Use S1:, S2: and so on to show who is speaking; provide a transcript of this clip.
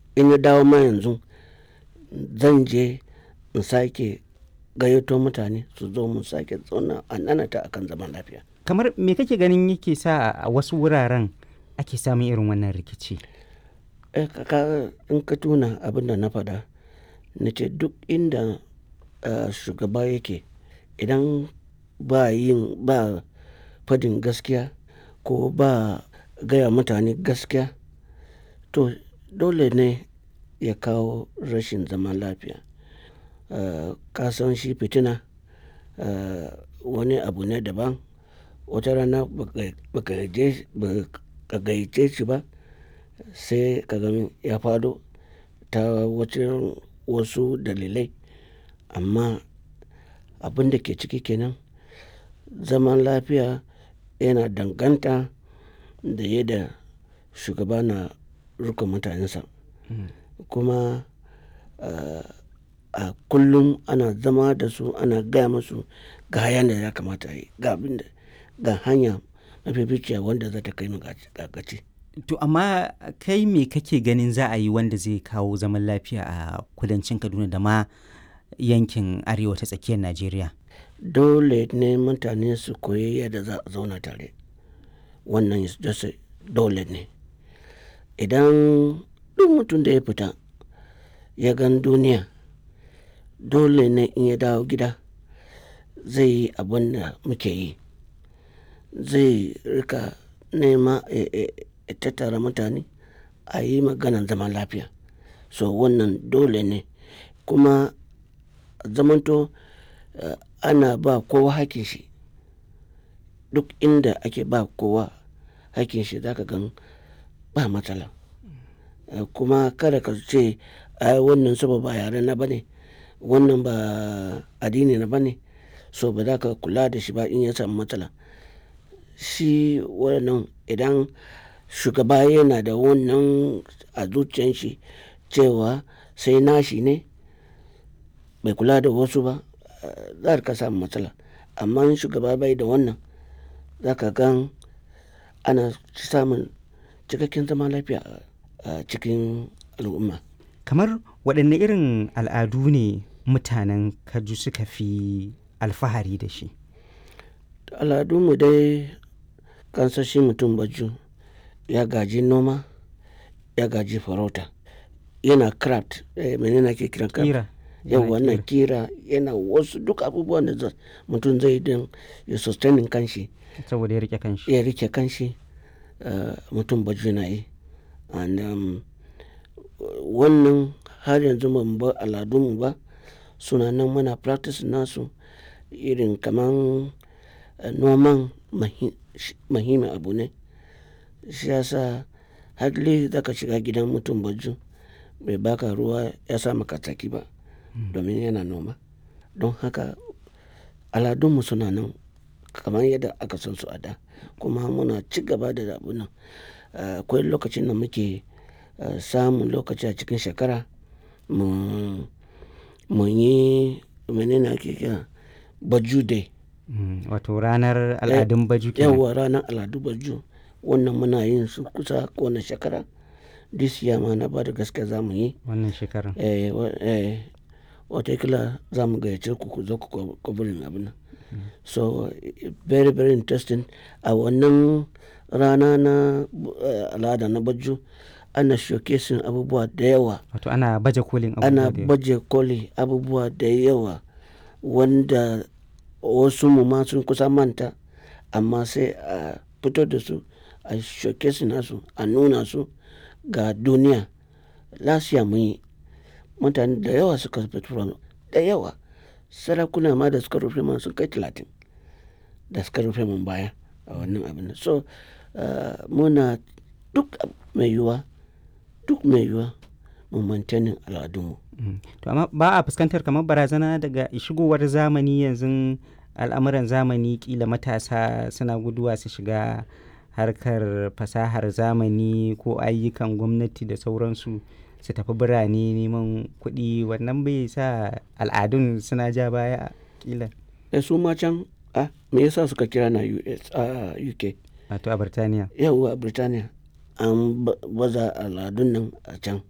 S1: in ya dawo ma yanzu zan je in sake gayyato mutane su zo mu sake zauna a nanata akan zaman lafiya
S2: kamar me kake ganin yake sa a wasu wuraren ake samun irin wannan rikici
S1: eh kaka in ka tuna abin da na faɗa na ce duk inda uh, shugaba yake idan ba yin ba fadin gaskiya ko ba gaya mutane gaskiya to dole ne ya kawo rashin zaman lafiya uh, kasan shi fitina uh, wani abu ne daban wata rana baka gayyace shi ba sai ka gani ya fado ta wasu dalilai amma abin da ke ciki kenan zaman lafiya yana danganta da yadda shugaba na rika mutanensa kuma a kullum ana zama da su ana gaya musu ga hayan da ya kamata yi ga abin da ga hanya mafificiya wanda za ta kai mu gaci
S2: to amma kai me kake ganin za a yi wanda zai kawo zaman lafiya a kudancin kaduna da ma yankin arewa ta tsakiyar najeriya
S1: dole ne mutane su koyi yadda za a zauna tare wannan dole ne idan duk mutum da ya fita ya gan duniya dole ne in ya dawo gida zai yi abin da muke yi zai rika nema ya tattara mutane a yi maganan zaman lafiya so wannan dole ne kuma zamanto uh, ana ba kowa hakin shi duk inda ake ba kowa hakin shi zaka gan ba matsala uh, kuma kada ka ce ai wannan saba ba yare na bane wannan ba addini na bane so ba za ka kula da shi ba in ya samu matsala shi wannan idan shugaba yana da wannan a zuciyan shi cewa sai nashi ne bai kula da wasu ba za ka samu matsala amma shugaba bai da wannan za ka gan ana samun cikakken zaman lafiya a cikin al'umma
S2: kamar waɗanne irin al'adu ne mutanen kaju suka fi alfahari da shi
S1: al'adunmu dai kansashi mutum baju ya gaji noma ya gaji farauta yana craft eh, menene ke kiran craft
S2: kira
S1: yau wannan kira yana wasu duk abubuwan da mutum zai don ya sustaining kanshi
S2: saboda ya rike kanshi
S1: ya rike kanshi uh, mutum baju na yi and um, wannan har yanzu ban ba al'adunmu ba suna nan muna practice nasu irin kaman uh, noman mahimmin abu ne shi yasa hadli zaka shiga gidan mutum baju bai baka ruwa ya sa maka tsaki ba domin yana noma don haka aladunmu suna nan kamar yadda aka san su a da kuma muna ci gaba da abu nan akwai lokacin da muke samun lokaci a cikin shekara mu yi menene ake kira baju day
S2: wato ranar al'adun baju kenan
S1: yawa ranar al'adu baju wannan muna yin su kusa kowane shekara this year ma na ba da gaske za mu yi
S2: wannan shekarar
S1: eh, eh, watakila za mu gayyace ku ku zo ku kwabirin abin nan so very very interesting a wannan rana na al'ada na baju ana showcasing abubuwa da yawa
S2: wato ana baje kolin
S1: ana baje koli abubuwa da yawa wanda wasu mu ma sun kusa manta amma sai a fito da su a showcase nasu a nuna su ga duniya lasiya mun yi mutane da yawa suka fito da yawa sarakuna ma da suka rufe man sun kai talatin da suka rufe mun baya a wannan abin so muna duk mai yiwuwa duk mai yiwuwa mu mantanin al'adunmu
S2: to amma ba a fuskantar kamar barazana daga shigowar zamani yanzu al'amuran zamani kila matasa suna guduwa su shiga harkar fasahar zamani ko ayyukan gwamnati da sauransu su tafi birane neman kuɗi wannan bai sa al'adun suna ja baya kila
S1: da su ma can a me yasa suka kira na US a UK
S2: wato a Birtaniya
S1: yawwa a Birtaniya an baza al'adun nan a can